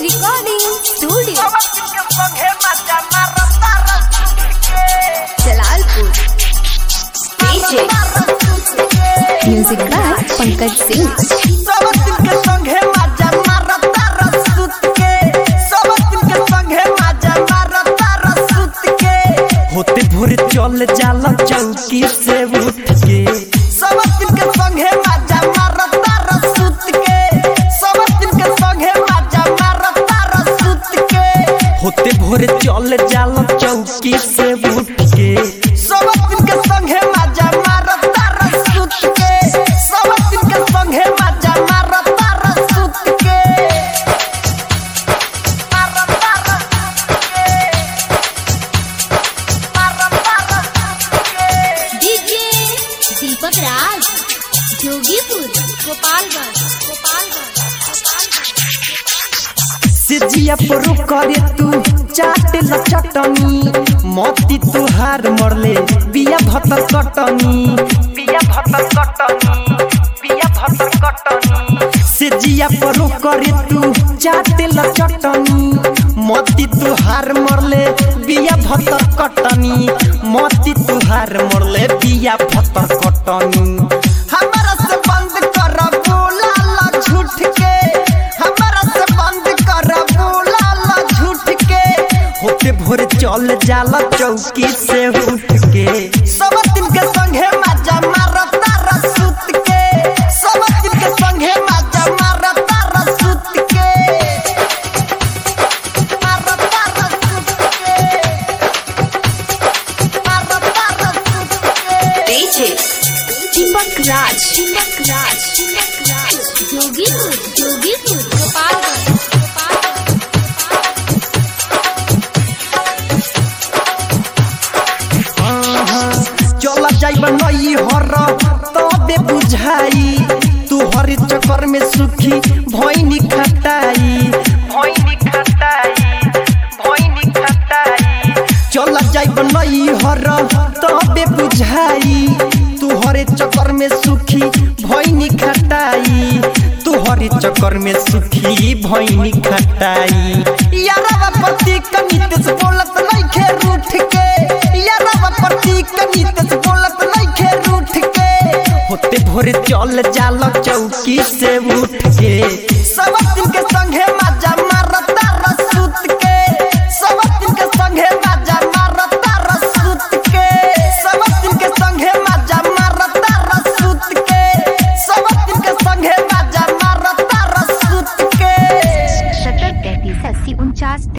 Recording Studio. Jalalpur DJ Music by Pankaj Singh होते भोरे चल जाला चौकी से उठ के सब दिन के संगे माजा मारता रसूत के सब दिन के संगे माजा मारता रसूत के होते भोरे चल जाला चौकी से उठ के सब दिन के संगे माजा मारता रसूत के सब दिन के संगे माजा मारता रसूत के मारता रसूत के मारता रसूत के डीजे दीपक राज जोगीपुर गोपालगंज गोपालगंज सिजिया पर करे तू चाटे ल चटनी मोती तुहार मरले बिया भतर कटनी बिया भतर कटनी बिया भतर कटनी सिजिया पर करे तू चाटे ल चटनी मोती तुहार मरले बिया भतर कटनी मोती तुहार मरले बिया भतर कटनी हमरा से बंद कर बोला ला झूठ के हमरा से बंद कर बोला ला झूठ के होते भोरे चल जाला चौकी से उठ के सब दिन के संगे माजा मारता रसूत के सब दिन के संगे माजा मारता रसूत के मारता रसूत के मारता रसूत के डीजे दीपक राज दीपक राज दीपक राज जोगीपुर जोगीपुर गोपालगंज गोपालगंज चला जाइब नई हर तबे बुझाई तू हर चक्कर में सुखी भैनी खटाई भैनी खटाई भैनी खटाई चला जाइब नई हर तबे बुझाई तू हरे चक्कर में सुखी भैनी खटाई तू हरे चक्कर में सुखी भैनी खटाई यारवा पति कनित से बोलत नइखे रूठ के यारवा पति कनित से बोलत नइखे रूठ के होते भोरे चल जाला चौकी से उठ के सब दिन के संगे माजा मारता रसूत के सब दिन के संगे माजा मारता रसूत के सब दिन के संगे माजा मारता रसूत के सब दिन के संगे माजा मारता रसूत के सत्तर तैतीस अस्सी उनचास